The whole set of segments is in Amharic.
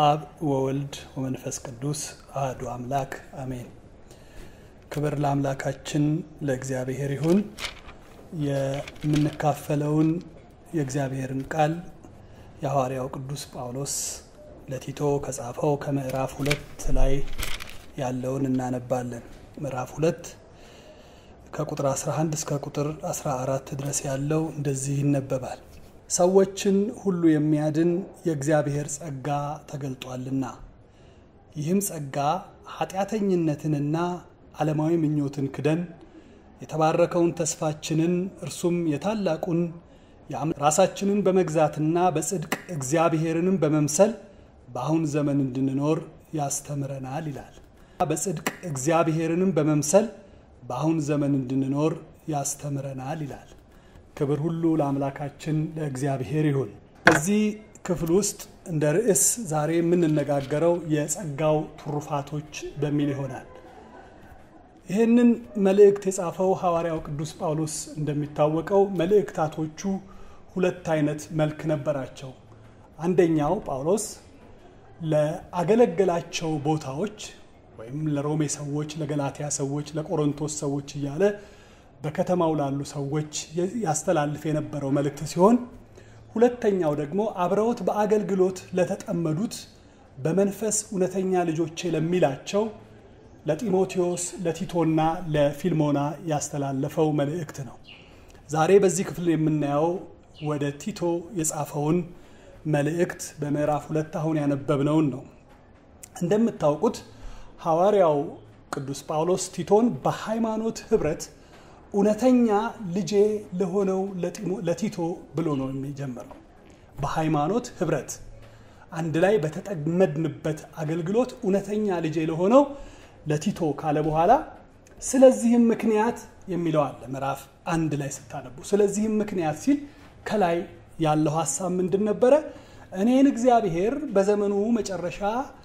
አብ ወወልድ ወመንፈስ ቅዱስ አህዱ አምላክ አሜን። ክብር ለአምላካችን ለእግዚአብሔር ይሁን። የምንካፈለውን የእግዚአብሔርን ቃል የሐዋርያው ቅዱስ ጳውሎስ ለቲቶ ከጻፈው ከምዕራፍ ሁለት ላይ ያለውን እናነባለን። ምዕራፍ ሁለት ከቁጥር 11 እስከ ቁጥር 14 ድረስ ያለው እንደዚህ ይነበባል። ሰዎችን ሁሉ የሚያድን የእግዚአብሔር ጸጋ ተገልጧልና ይህም ጸጋ ኃጢአተኝነትንና ዓለማዊ ምኞትን ክደን የተባረከውን ተስፋችንን እርሱም የታላቁን ራሳችንን በመግዛትና በጽድቅ እግዚአብሔርንም በመምሰል በአሁን ዘመን እንድንኖር ያስተምረናል ይላል። በጽድቅ እግዚአብሔርንም በመምሰል በአሁን ዘመን እንድንኖር ያስተምረናል ይላል። ክብር ሁሉ ለአምላካችን ለእግዚአብሔር ይሁን። በዚህ ክፍል ውስጥ እንደ ርዕስ ዛሬ የምንነጋገረው የጸጋው ትሩፋቶች በሚል ይሆናል። ይህንን መልእክት የጻፈው ሐዋርያው ቅዱስ ጳውሎስ እንደሚታወቀው መልእክታቶቹ ሁለት አይነት መልክ ነበራቸው። አንደኛው ጳውሎስ ለአገለገላቸው ቦታዎች ወይም ለሮሜ ሰዎች፣ ለገላትያ ሰዎች፣ ለቆሮንቶስ ሰዎች እያለ በከተማው ላሉ ሰዎች ያስተላልፍ የነበረው መልእክት ሲሆን ሁለተኛው ደግሞ አብረውት በአገልግሎት ለተጠመዱት በመንፈስ እውነተኛ ልጆቼ ለሚላቸው ለጢሞቴዎስ፣ ለቲቶና ለፊልሞና ያስተላለፈው መልእክት ነው። ዛሬ በዚህ ክፍል የምናየው ወደ ቲቶ የጻፈውን መልእክት በምዕራፍ ሁለት አሁን ያነበብነውን ነው። እንደምታውቁት ሐዋርያው ቅዱስ ጳውሎስ ቲቶን በሃይማኖት ህብረት እውነተኛ ልጄ ለሆነው ለቲቶ ብሎ ነው የሚጀምረው። በሃይማኖት ህብረት አንድ ላይ በተጠመድንበት አገልግሎት እውነተኛ ልጄ ለሆነው ለቲቶ ካለ በኋላ ስለዚህም ምክንያት የሚለው አለ። ምዕራፍ አንድ ላይ ስታነቡ ስለዚህም ምክንያት ሲል ከላይ ያለው ሀሳብ ምንድን ነበረ? እኔን እግዚአብሔር በዘመኑ መጨረሻ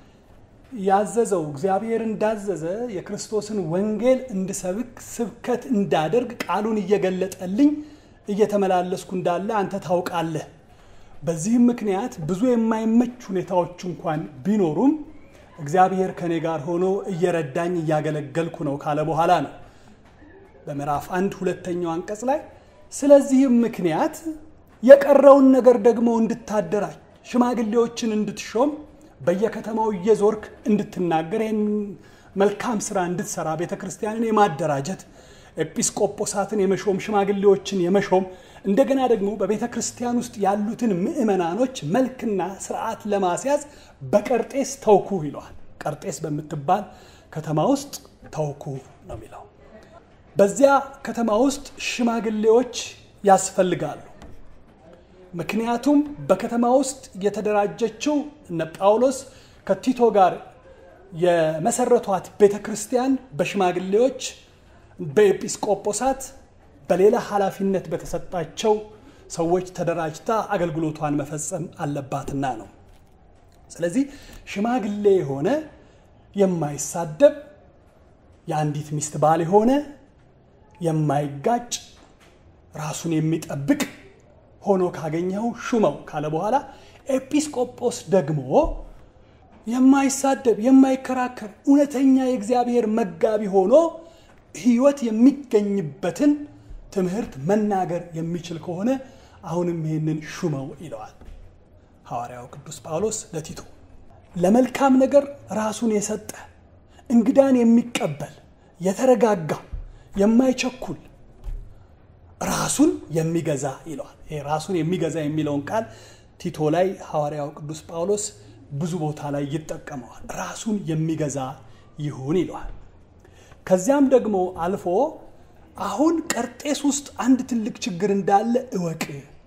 ያዘዘው እግዚአብሔር እንዳዘዘ የክርስቶስን ወንጌል እንድሰብክ ስብከት እንዳደርግ ቃሉን እየገለጠልኝ እየተመላለስኩ እንዳለ አንተ ታውቃለህ። በዚህም ምክንያት ብዙ የማይመች ሁኔታዎች እንኳን ቢኖሩም እግዚአብሔር ከኔ ጋር ሆኖ እየረዳኝ እያገለገልኩ ነው ካለ በኋላ ነው በምዕራፍ አንድ ሁለተኛው አንቀጽ ላይ ስለዚህም ምክንያት የቀረውን ነገር ደግሞ እንድታደራጅ ሽማግሌዎችን እንድትሾም በየከተማው እየዞርክ እንድትናገር ይህን መልካም ስራ እንድትሰራ ቤተ ክርስቲያንን የማደራጀት ኤጲስቆጶሳትን የመሾም ሽማግሌዎችን የመሾም እንደገና ደግሞ በቤተ ክርስቲያን ውስጥ ያሉትን ምዕመናኖች መልክና ስርዓት ለማስያዝ በቀርጤስ ተውኩ ይለዋል። ቀርጤስ በምትባል ከተማ ውስጥ ተውኩ ነው የሚለው። በዚያ ከተማ ውስጥ ሽማግሌዎች ያስፈልጋሉ። ምክንያቱም በከተማ ውስጥ የተደራጀችው እነ ጳውሎስ ከቲቶ ጋር የመሰረቷት ቤተ ክርስቲያን በሽማግሌዎች፣ በኤጲስቆጶሳት፣ በሌላ ኃላፊነት በተሰጣቸው ሰዎች ተደራጅታ አገልግሎቷን መፈጸም አለባትና ነው። ስለዚህ ሽማግሌ የሆነ የማይሳደብ የአንዲት ሚስት ባል የሆነ የማይጋጭ ራሱን የሚጠብቅ ሆኖ ካገኘው ሹመው ካለ በኋላ ኤጲስቆጶስ ደግሞ የማይሳደብ የማይከራከር እውነተኛ የእግዚአብሔር መጋቢ ሆኖ ሕይወት የሚገኝበትን ትምህርት መናገር የሚችል ከሆነ አሁንም ይህንን ሹመው ይለዋል ሐዋርያው ቅዱስ ጳውሎስ ለቲቶ። ለመልካም ነገር ራሱን የሰጠ እንግዳን የሚቀበል የተረጋጋ የማይቸኩል ራሱን የሚገዛ ይለዋል። ይሄ ራሱን የሚገዛ የሚለውን ቃል ቲቶ ላይ ሐዋርያው ቅዱስ ጳውሎስ ብዙ ቦታ ላይ ይጠቀመዋል። ራሱን የሚገዛ ይሁን ይለዋል። ከዚያም ደግሞ አልፎ አሁን ቀርጤስ ውስጥ አንድ ትልቅ ችግር እንዳለ እወቅ።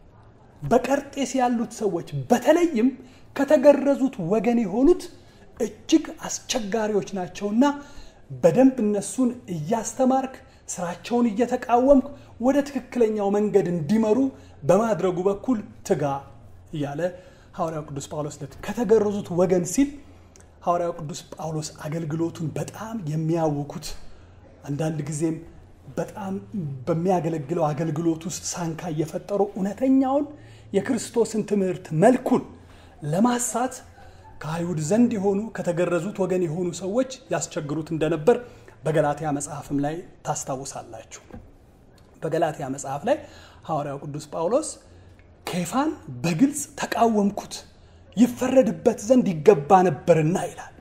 በቀርጤስ ያሉት ሰዎች በተለይም ከተገረዙት ወገን የሆኑት እጅግ አስቸጋሪዎች ናቸውና በደንብ እነሱን እያስተማርክ ስራቸውን እየተቃወምክ ወደ ትክክለኛው መንገድ እንዲመሩ በማድረጉ በኩል ትጋ እያለ ሐዋርያው ቅዱስ ጳውሎስ ከተገረዙት ወገን ሲል ሐዋርያው ቅዱስ ጳውሎስ አገልግሎቱን በጣም የሚያውኩት አንዳንድ ጊዜም በጣም በሚያገለግለው አገልግሎት ውስጥ ሳንካ እየፈጠሩ እውነተኛውን የክርስቶስን ትምህርት መልኩን ለማሳት ከአይሁድ ዘንድ የሆኑ ከተገረዙት ወገን የሆኑ ሰዎች ያስቸግሩት እንደነበር በገላትያ መጽሐፍም ላይ ታስታውሳላችሁ። በገላትያ መጽሐፍ ላይ ሐዋርያው ቅዱስ ጳውሎስ ኬፋን በግልጽ ተቃወምኩት፣ ይፈረድበት ዘንድ ይገባ ነበርና ይላል።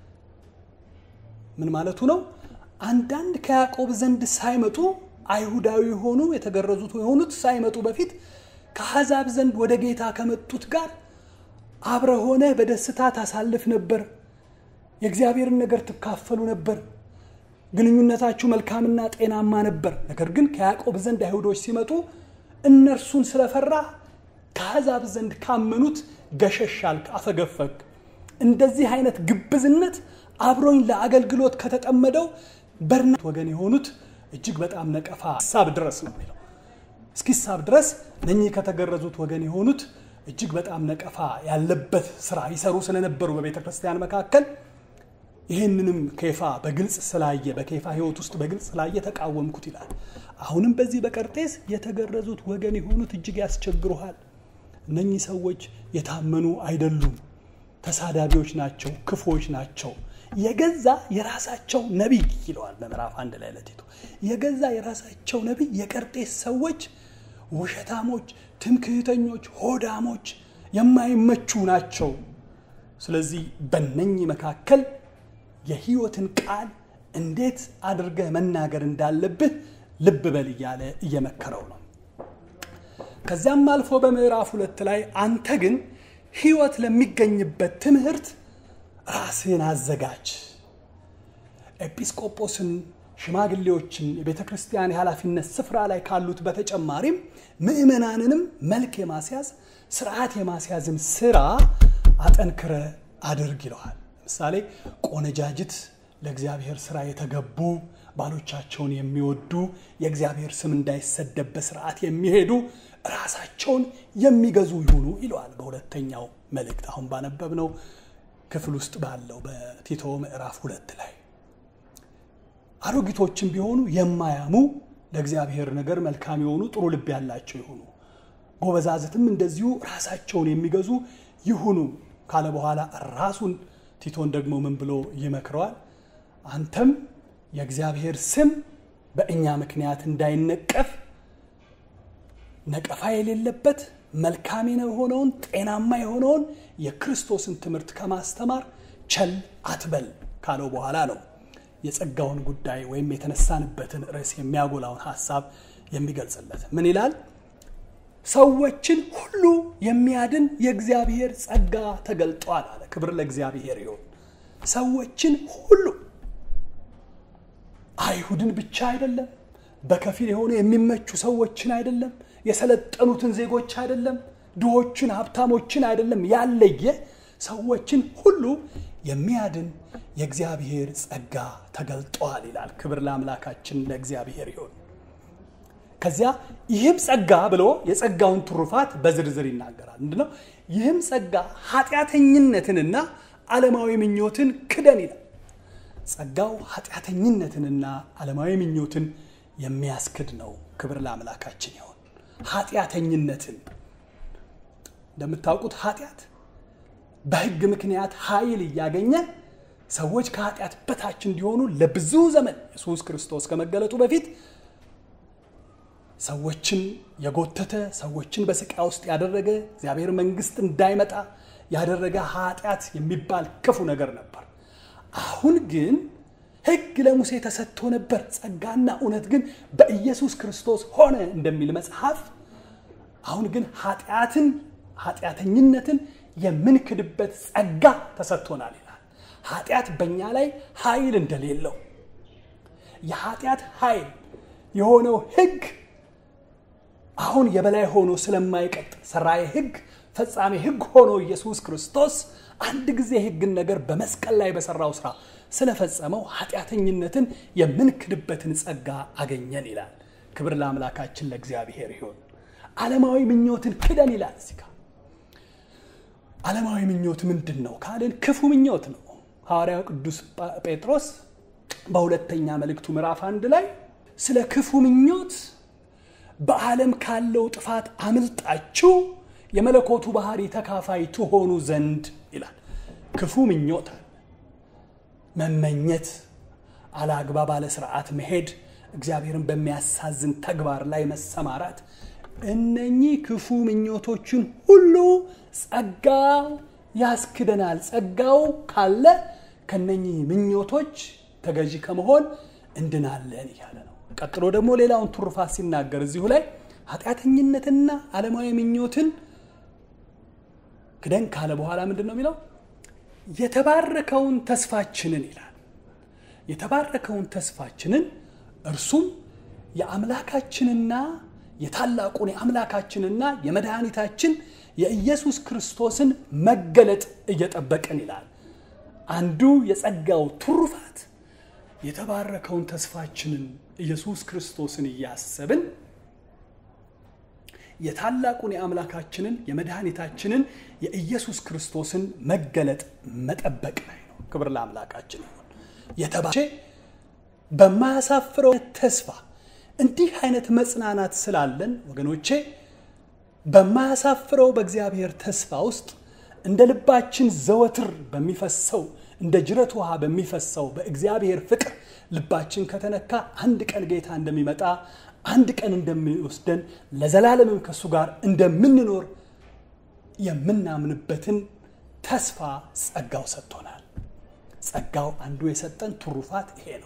ምን ማለቱ ነው? አንዳንድ ከያዕቆብ ዘንድ ሳይመጡ አይሁዳዊ የሆኑ የተገረዙት የሆኑት ሳይመጡ በፊት ከአሕዛብ ዘንድ ወደ ጌታ ከመጡት ጋር አብረ ሆነ በደስታ ታሳልፍ ነበር። የእግዚአብሔርን ነገር ትካፈሉ ነበር። ግንኙነታችሁ መልካምና ጤናማ ነበር። ነገር ግን ከያዕቆብ ዘንድ አይሁዶች ሲመጡ እነርሱን ስለፈራ ከአሕዛብ ዘንድ ካመኑት ገሸሽ አልክ፣ አፈገፈግ። እንደዚህ አይነት ግብዝነት አብሮኝ ለአገልግሎት ከተጠመደው በርና ወገን የሆኑት እጅግ በጣም ነቀፋ ሳብ ድረስ ነው የሚለው እስኪሳብ ድረስ እነኚህ ከተገረዙት ወገን የሆኑት እጅግ በጣም ነቀፋ ያለበት ስራ ይሰሩ ስለነበሩ በቤተ ክርስቲያን መካከል ይህንንም ኬፋ በግልጽ ስላየ በኬፋ ሕይወት ውስጥ በግልጽ ስላየ ተቃወምኩት ይላል። አሁንም በዚህ በቀርጤስ የተገረዙት ወገን የሆኑት እጅግ ያስቸግሩሃል። እነኚህ ሰዎች የታመኑ አይደሉም፣ ተሳዳቢዎች ናቸው፣ ክፉዎች ናቸው። የገዛ የራሳቸው ነቢይ ይለዋል በምዕራፍ አንድ ላይ ለቲቶ የገዛ የራሳቸው ነቢይ የቀርጤስ ሰዎች ውሸታሞች፣ ትምክህተኞች፣ ሆዳሞች፣ የማይመቹ ናቸው። ስለዚህ በነኚህ መካከል የህይወትን ቃል እንዴት አድርገህ መናገር እንዳለብህ ልብ በል እያለ እየመከረው ነው። ከዚያም አልፎ በምዕራፍ ሁለት ላይ አንተ ግን ህይወት ለሚገኝበት ትምህርት ራስህን አዘጋጅ። ኤጲስቆጶስን፣ ሽማግሌዎችን የቤተ ክርስቲያን የኃላፊነት ስፍራ ላይ ካሉት በተጨማሪም ምዕመናንንም መልክ የማስያዝ ስርዓት የማስያዝን ስራ አጠንክረ አድርግ ይለዋል። ለምሳሌ ቆነጃጅት ለእግዚአብሔር ስራ የተገቡ ባሎቻቸውን የሚወዱ የእግዚአብሔር ስም እንዳይሰደብ በስርዓት የሚሄዱ ራሳቸውን የሚገዙ ይሁኑ ይለዋል። በሁለተኛው መልእክት አሁን ባነበብነው ክፍል ውስጥ ባለው በቲቶ ምዕራፍ ሁለት ላይ አሮጊቶችም ቢሆኑ የማያሙ ለእግዚአብሔር ነገር መልካም የሆኑ ጥሩ ልብ ያላቸው ይሁኑ፣ ጎበዛዝትም እንደዚሁ ራሳቸውን የሚገዙ ይሁኑ ካለ በኋላ ራሱን ቲቶን ደግሞ ምን ብሎ ይመክረዋል? አንተም የእግዚአብሔር ስም በእኛ ምክንያት እንዳይነቀፍ ነቀፋ የሌለበት መልካም የሆነውን ጤናማ የሆነውን የክርስቶስን ትምህርት ከማስተማር ቸል አትበል ካለው በኋላ ነው የጸጋውን ጉዳይ ወይም የተነሳንበትን ርዕስ የሚያጎላውን ሀሳብ የሚገልጽለት። ምን ይላል? ሰዎችን ሁሉ የሚያድን የእግዚአብሔር ጸጋ ተገልጧል አለ። ክብር ለእግዚአብሔር ይሁን። ሰዎችን ሁሉ አይሁድን ብቻ አይደለም፣ በከፊል የሆኑ የሚመቹ ሰዎችን አይደለም፣ የሰለጠኑትን ዜጎች አይደለም፣ ድሆችን ሀብታሞችን አይደለም፣ ያለየ ሰዎችን ሁሉ የሚያድን የእግዚአብሔር ጸጋ ተገልጧል ይላል። ክብር ለአምላካችን ለእግዚአብሔር ይሁን። ከዚያ ይህም ጸጋ ብሎ የጸጋውን ትሩፋት በዝርዝር ይናገራል። ምንድነው? ይህም ጸጋ ኃጢአተኝነትንና ዓለማዊ ምኞትን ክደን ይላል። ጸጋው ኃጢአተኝነትንና ዓለማዊ ምኞትን የሚያስክድ ነው። ክብር ለአምላካችን ይሁን። ኃጢአተኝነትን እንደምታውቁት ኃጢአት በሕግ ምክንያት ኃይል እያገኘ ሰዎች ከኃጢአት በታች እንዲሆኑ ለብዙ ዘመን ኢየሱስ ክርስቶስ ከመገለጡ በፊት ሰዎችን የጎተተ ሰዎችን በስቃይ ውስጥ ያደረገ እግዚአብሔር መንግስት እንዳይመጣ ያደረገ ኃጢአት የሚባል ክፉ ነገር ነበር። አሁን ግን ሕግ ለሙሴ ተሰጥቶ ነበር፣ ጸጋና እውነት ግን በኢየሱስ ክርስቶስ ሆነ እንደሚል መጽሐፍ አሁን ግን ኃጢአትን ኃጢአተኝነትን የምንክድበት ጸጋ ተሰጥቶናል ይላል። ኃጢአት በእኛ ላይ ኃይል እንደሌለው የኃጢአት ኃይል የሆነው ሕግ አሁን የበላይ ሆኖ ስለማይቀጥል ሰራዬ ሕግ ፈጻሜ ሕግ ሆኖ ኢየሱስ ክርስቶስ አንድ ጊዜ ሕግን ነገር በመስቀል ላይ በሰራው ስራ ስለፈጸመው ኃጢአተኝነትን የምንክድበትን ጸጋ አገኘን ይላል። ክብር ለአምላካችን ለእግዚአብሔር ይሁን። ዓለማዊ ምኞትን ክደን ይላል እዚህ ጋር። ዓለማዊ ምኞት ምንድን ነው ካልን ክፉ ምኞት ነው። ሐዋርያው ቅዱስ ጴጥሮስ በሁለተኛ መልእክቱ ምዕራፍ አንድ ላይ ስለ ክፉ ምኞት በዓለም ካለው ጥፋት አምልጣችሁ የመለኮቱ ባህሪ ተካፋይ ትሆኑ ዘንድ ይላል። ክፉ ምኞት አለ፣ መመኘት፣ አላግባብ ባለ ስርዓት መሄድ፣ እግዚአብሔርን በሚያሳዝን ተግባር ላይ መሰማራት እነኚህ ክፉ ምኞቶችን ሁሉ ጸጋው ያስክደናል። ጸጋው ካለ ከነኚህ ምኞቶች ተገዢ ከመሆን እንድናለን እያለ ነው። ቀጥሎ ደግሞ ሌላውን ትሩፋት ሲናገር እዚሁ ላይ ኃጢአተኝነትና ዓለማዊ ምኞትን ክደን ካለ በኋላ ምንድን ነው የሚለው? የተባረከውን ተስፋችንን ይላል። የተባረከውን ተስፋችንን እርሱም የአምላካችንና የታላቁን የአምላካችንና የመድኃኒታችን የኢየሱስ ክርስቶስን መገለጥ እየጠበቅን ይላል። አንዱ የጸጋው ትሩፋት የተባረከውን ተስፋችንን ኢየሱስ ክርስቶስን እያሰብን የታላቁን የአምላካችንን የመድኃኒታችንን የኢየሱስ ክርስቶስን መገለጥ መጠበቅ ላይ ነው። ክብር ለአምላካችን ይሁን። የተባቼ በማያሳፍረው ተስፋ እንዲህ አይነት መጽናናት ስላለን ወገኖቼ በማያሳፍረው በእግዚአብሔር ተስፋ ውስጥ እንደ ልባችን ዘወትር በሚፈሰው እንደ ጅረት ውሃ በሚፈሰው በእግዚአብሔር ፍቅር ልባችን ከተነካ አንድ ቀን ጌታ እንደሚመጣ አንድ ቀን እንደሚወስደን ለዘላለምም ከእሱ ጋር እንደምንኖር የምናምንበትን ተስፋ ጸጋው ሰጥቶናል። ጸጋው አንዱ የሰጠን ትሩፋት ይሄ ነው።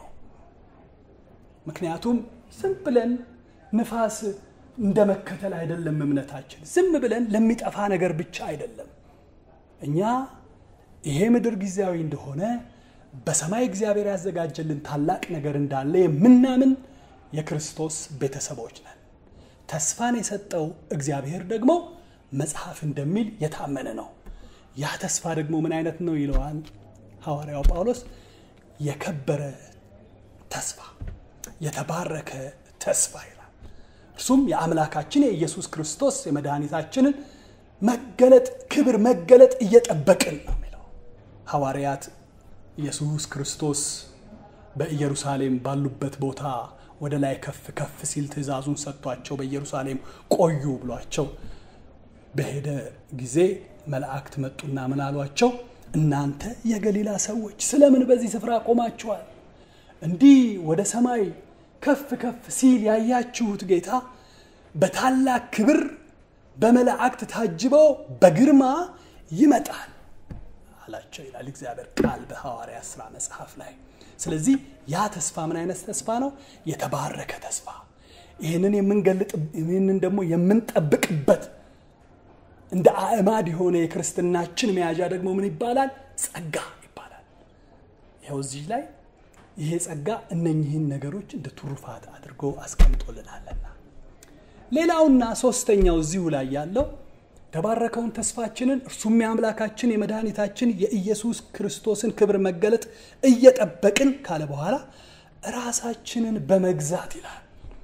ምክንያቱም ዝም ብለን ንፋስ እንደ መከተል አይደለም እምነታችን። ዝም ብለን ለሚጠፋ ነገር ብቻ አይደለም። እኛ ይሄ ምድር ጊዜያዊ እንደሆነ በሰማይ እግዚአብሔር ያዘጋጀልን ታላቅ ነገር እንዳለ የምናምን የክርስቶስ ቤተሰቦች ነን። ተስፋን የሰጠው እግዚአብሔር ደግሞ መጽሐፍ እንደሚል የታመነ ነው። ያ ተስፋ ደግሞ ምን አይነት ነው ይለዋል ሐዋርያው ጳውሎስ። የከበረ ተስፋ፣ የተባረከ ተስፋ ይላል። እርሱም የአምላካችን የኢየሱስ ክርስቶስ የመድኃኒታችንን መገለጥ ክብር መገለጥ እየጠበቅን ነው የሚለው ሐዋርያት ኢየሱስ ክርስቶስ በኢየሩሳሌም ባሉበት ቦታ ወደ ላይ ከፍ ከፍ ሲል ትእዛዙን ሰጥቷቸው በኢየሩሳሌም ቆዩ ብሏቸው በሄደ ጊዜ መላእክት መጡና ምን አሏቸው? እናንተ የገሊላ ሰዎች ስለምን በዚህ ስፍራ ቆማችኋል? እንዲህ ወደ ሰማይ ከፍ ከፍ ሲል ያያችሁት ጌታ በታላቅ ክብር በመላእክት ታጅበው በግርማ ይመጣል አላቸው ይላል እግዚአብሔር ቃል በሐዋርያ ሥራ መጽሐፍ ላይ። ስለዚህ ያ ተስፋ ምን አይነት ተስፋ ነው? የተባረከ ተስፋ። ይህንን የምንገልጥ ይህንን ደግሞ የምንጠብቅበት እንደ አእማድ የሆነ የክርስትናችን መያዣ ደግሞ ምን ይባላል? ጸጋ ይባላል። ይኸው እዚህ ላይ ይሄ ጸጋ እነኚህን ነገሮች እንደ ትሩፋት አድርጎ አስቀምጦልናልና ሌላውና ሶስተኛው እዚሁ ላይ ያለው የተባረከውን ተስፋችንን እርሱም የአምላካችን የመድኃኒታችን የኢየሱስ ክርስቶስን ክብር መገለጥ እየጠበቅን ካለ በኋላ ራሳችንን በመግዛት ይላል።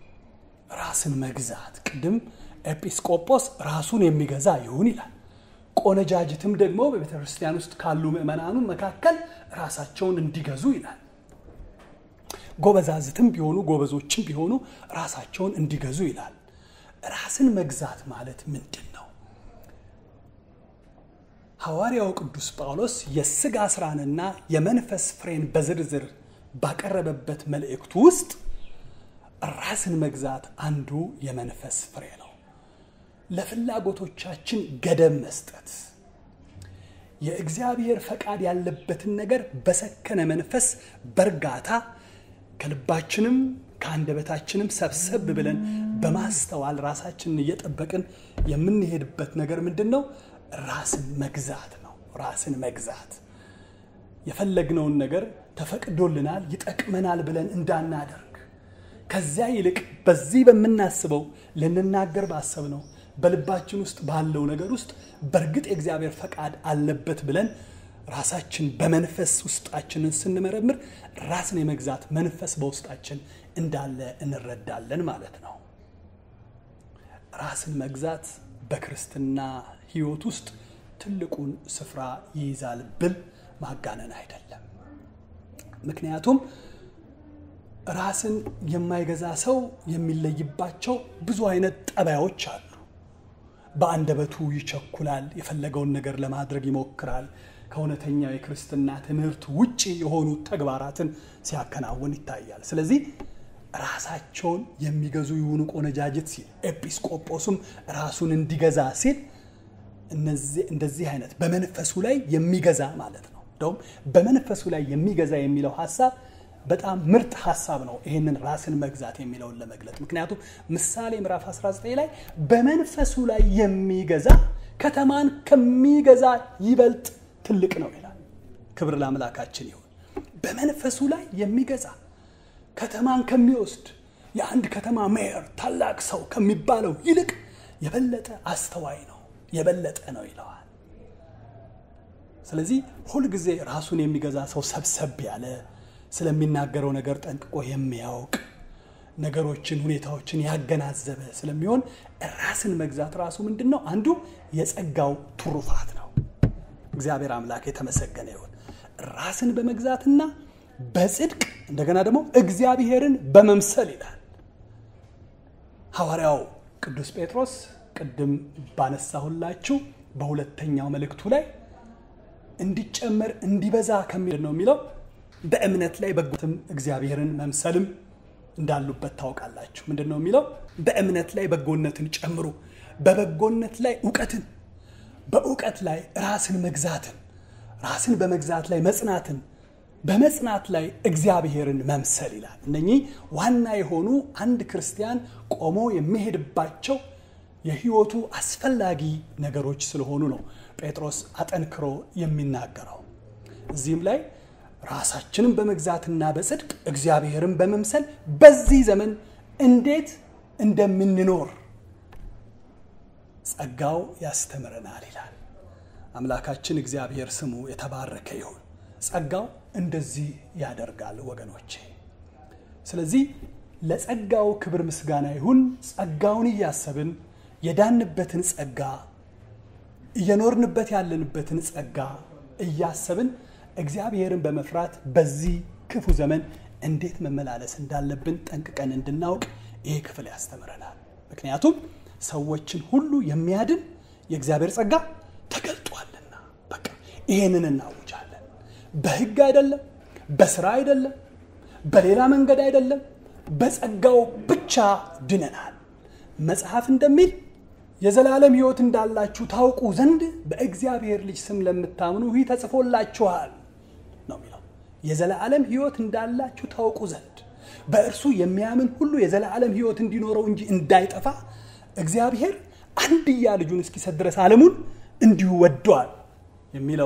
ራስን መግዛት ቅድም ኤጲስቆጶስ ራሱን የሚገዛ ይሁን ይላል። ቆነጃጅትም ደግሞ በቤተ ክርስቲያን ውስጥ ካሉ ምዕመናኑ መካከል ራሳቸውን እንዲገዙ ይላል። ጎበዛዝትም ቢሆኑ ጎበዞችም ቢሆኑ ራሳቸውን እንዲገዙ ይላል። ራስን መግዛት ማለት ምንድን ነው? ሐዋርያው ቅዱስ ጳውሎስ የሥጋ ሥራንና የመንፈስ ፍሬን በዝርዝር ባቀረበበት መልእክቱ ውስጥ ራስን መግዛት አንዱ የመንፈስ ፍሬ ነው። ለፍላጎቶቻችን ገደብ መስጠት፣ የእግዚአብሔር ፈቃድ ያለበትን ነገር በሰከነ መንፈስ በእርጋታ ከልባችንም ከአንደበታችንም ሰብሰብ ብለን በማስተዋል ራሳችንን እየጠበቅን የምንሄድበት ነገር ምንድን ነው? ራስን መግዛት ነው። ራስን መግዛት የፈለግነውን ነገር ተፈቅዶልናል፣ ይጠቅመናል ብለን እንዳናደርግ ከዚያ ይልቅ በዚህ በምናስበው ልንናገር ባሰብነው በልባችን ውስጥ ባለው ነገር ውስጥ በእርግጥ የእግዚአብሔር ፈቃድ አለበት ብለን ራሳችን በመንፈስ ውስጣችንን ስንመረምር ራስን የመግዛት መንፈስ በውስጣችን እንዳለ እንረዳለን ማለት ነው። ራስን መግዛት በክርስትና ሕይወት ውስጥ ትልቁን ስፍራ ይይዛል ብል ማጋነን አይደለም። ምክንያቱም ራስን የማይገዛ ሰው የሚለይባቸው ብዙ አይነት ጠባዮች አሉ። በአንደበቱ ይቸኩላል፣ የፈለገውን ነገር ለማድረግ ይሞክራል፣ ከእውነተኛው የክርስትና ትምህርት ውጭ የሆኑ ተግባራትን ሲያከናውን ይታያል። ስለዚህ ራሳቸውን የሚገዙ ይሁኑ ቆነጃጅት ሲል ኤጲስቆጶሱም ራሱን እንዲገዛ ሲል እንደዚህ አይነት በመንፈሱ ላይ የሚገዛ ማለት ነው። እንደውም በመንፈሱ ላይ የሚገዛ የሚለው ሀሳብ በጣም ምርጥ ሀሳብ ነው። ይህንን ራስን መግዛት የሚለውን ለመግለጥ ምክንያቱም ምሳሌ ምዕራፍ 19 ላይ በመንፈሱ ላይ የሚገዛ ከተማን ከሚገዛ ይበልጥ ትልቅ ነው ይላል። ክብር ለአምላካችን ይሁን። በመንፈሱ ላይ የሚገዛ ከተማን ከሚወስድ የአንድ ከተማ ሜየር ታላቅ ሰው ከሚባለው ይልቅ የበለጠ አስተዋይ ነው፣ የበለጠ ነው ይለዋል። ስለዚህ ሁልጊዜ ራሱን የሚገዛ ሰው ሰብሰብ ያለ ስለሚናገረው ነገር ጠንቅቆ የሚያውቅ ነገሮችን፣ ሁኔታዎችን ያገናዘበ ስለሚሆን ራስን መግዛት ራሱ ምንድን ነው? አንዱ የጸጋው ትሩፋት ነው። እግዚአብሔር አምላክ የተመሰገነ ይሁን። ራስን በመግዛትና በጽድቅ እንደገና ደግሞ እግዚአብሔርን በመምሰል ይላል ሐዋርያው ቅዱስ ጴጥሮስ ቅድም ባነሳሁላችሁ በሁለተኛው መልእክቱ ላይ እንዲጨመር እንዲበዛ ከሚል ነው የሚለው በእምነት ላይ በጎትም እግዚአብሔርን መምሰልም እንዳሉበት ታውቃላችሁ። ምንድን ነው የሚለው? በእምነት ላይ በጎነትን ጨምሩ፣ በበጎነት ላይ እውቀትን፣ በእውቀት ላይ ራስን መግዛትን፣ ራስን በመግዛት ላይ መጽናትን፣ በመጽናት ላይ እግዚአብሔርን መምሰል ይላል። እነኚህ ዋና የሆኑ አንድ ክርስቲያን ቆሞ የሚሄድባቸው የህይወቱ አስፈላጊ ነገሮች ስለሆኑ ነው ጴጥሮስ አጠንክሮ የሚናገረው። እዚህም ላይ ራሳችንን በመግዛትና በጽድቅ እግዚአብሔርን በመምሰል በዚህ ዘመን እንዴት እንደምንኖር ጸጋው ያስተምረናል ይላል። አምላካችን እግዚአብሔር ስሙ የተባረከ ይሁን። ጸጋው እንደዚህ ያደርጋል ወገኖቼ። ስለዚህ ለጸጋው ክብር ምስጋና ይሁን። ጸጋውን እያሰብን የዳንበትን ጸጋ እየኖርንበት ያለንበትን ጸጋ እያሰብን እግዚአብሔርን በመፍራት በዚህ ክፉ ዘመን እንዴት መመላለስ እንዳለብን ጠንቅቀን እንድናውቅ ይህ ክፍል ያስተምረናል። ምክንያቱም ሰዎችን ሁሉ የሚያድን የእግዚአብሔር ጸጋ ተገልጧልና፣ በቃ ይሄንን እናውጃለን። በሕግ አይደለም፣ በስራ አይደለም፣ በሌላ መንገድ አይደለም፣ በጸጋው ብቻ ድነናል። መጽሐፍ እንደሚል የዘላለም ሕይወት እንዳላችሁ ታውቁ ዘንድ በእግዚአብሔር ልጅ ስም ለምታምኑ ይህ ተጽፎላችኋል ነው የሚለው። የዘላለም ሕይወት እንዳላችሁ ታውቁ ዘንድ በእርሱ የሚያምን ሁሉ የዘላለም ሕይወት እንዲኖረው እንጂ እንዳይጠፋ እግዚአብሔር አንድያ ልጁን እስኪሰጥ ድረስ ዓለሙን እንዲሁ ወዷል የሚለው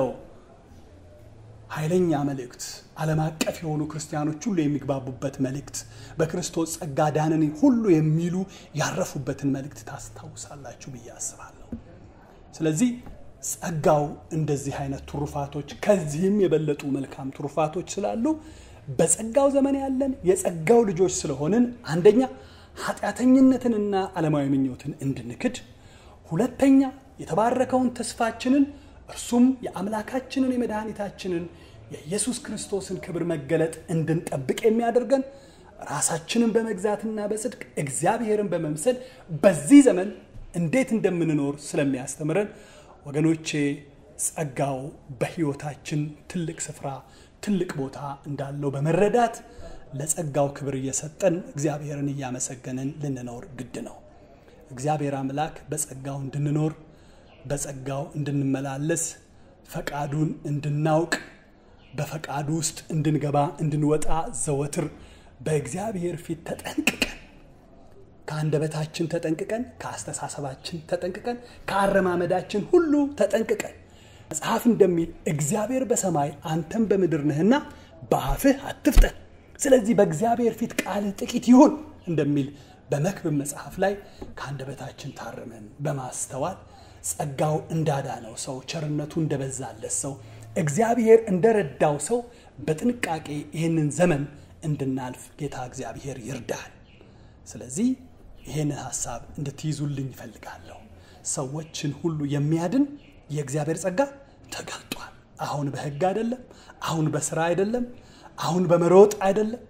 ኃይለኛ መልእክት፣ ዓለም አቀፍ የሆኑ ክርስቲያኖች ሁሉ የሚግባቡበት መልእክት፣ በክርስቶስ ጸጋ ዳንን ሁሉ የሚሉ ያረፉበትን መልእክት ታስታውሳላችሁ ብዬ አስባለሁ። ስለዚህ ጸጋው እንደዚህ አይነት ትሩፋቶች ከዚህም የበለጡ መልካም ትሩፋቶች ስላሉ በጸጋው ዘመን ያለን የጸጋው ልጆች ስለሆንን አንደኛ ኃጢአተኝነትንና ዓለማዊ ምኞትን እንድንክድ፣ ሁለተኛ የተባረከውን ተስፋችንን እርሱም የአምላካችንን የመድኃኒታችንን የኢየሱስ ክርስቶስን ክብር መገለጥ እንድንጠብቅ የሚያደርገን ራሳችንን በመግዛትና በጽድቅ እግዚአብሔርን በመምሰል በዚህ ዘመን እንዴት እንደምንኖር ስለሚያስተምረን ወገኖቼ ጸጋው በሕይወታችን ትልቅ ስፍራ ትልቅ ቦታ እንዳለው በመረዳት ለጸጋው ክብር እየሰጠን እግዚአብሔርን እያመሰገንን ልንኖር ግድ ነው። እግዚአብሔር አምላክ በጸጋው እንድንኖር በጸጋው እንድንመላለስ ፈቃዱን እንድናውቅ በፈቃዱ ውስጥ እንድንገባ እንድንወጣ ዘወትር በእግዚአብሔር ፊት ተጠንቅቀን ከአንደበታችን ተጠንቅቀን ከአስተሳሰባችን ተጠንቅቀን ከአረማመዳችን ሁሉ ተጠንቅቀን መጽሐፍ እንደሚል እግዚአብሔር በሰማይ አንተም በምድር ነህና በአፍህ አትፍጠን፣ ስለዚህ በእግዚአብሔር ፊት ቃልህ ጥቂት ይሁን እንደሚል በመክብብ መጽሐፍ ላይ ከአንደበታችን ታርመን በማስተዋል ጸጋው እንዳዳነው ሰው ቸርነቱ እንደበዛለት ሰው እግዚአብሔር እንደረዳው ሰው በጥንቃቄ ይህንን ዘመን እንድናልፍ ጌታ እግዚአብሔር ይርዳል። ስለዚህ ይህንን ሀሳብ እንድትይዙልኝ ይፈልጋለሁ። ሰዎችን ሁሉ የሚያድን የእግዚአብሔር ጸጋ ተገልጧል። አሁን በሕግ አይደለም፣ አሁን በስራ አይደለም፣ አሁን በመሮጥ አይደለም፣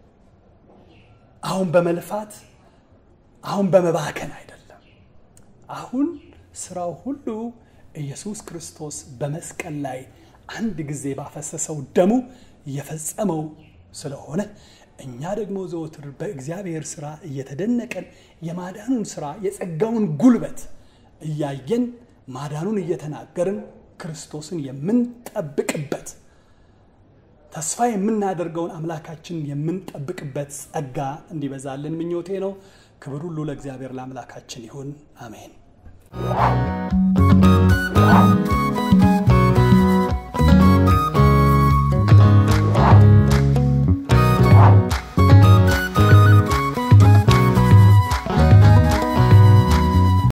አሁን በመልፋት አሁን በመባከን አይደለም። አሁን ስራው ሁሉ ኢየሱስ ክርስቶስ በመስቀል ላይ አንድ ጊዜ ባፈሰሰው ደሙ የፈጸመው ስለሆነ እኛ ደግሞ ዘወትር በእግዚአብሔር ስራ እየተደነቀን የማዳኑን ስራ የጸጋውን ጉልበት እያየን ማዳኑን እየተናገርን ክርስቶስን የምንጠብቅበት ተስፋ የምናደርገውን አምላካችን የምንጠብቅበት ጸጋ እንዲበዛልን ምኞቴ ነው። ክብር ሁሉ ለእግዚአብሔር ለአምላካችን ይሁን። አሜን።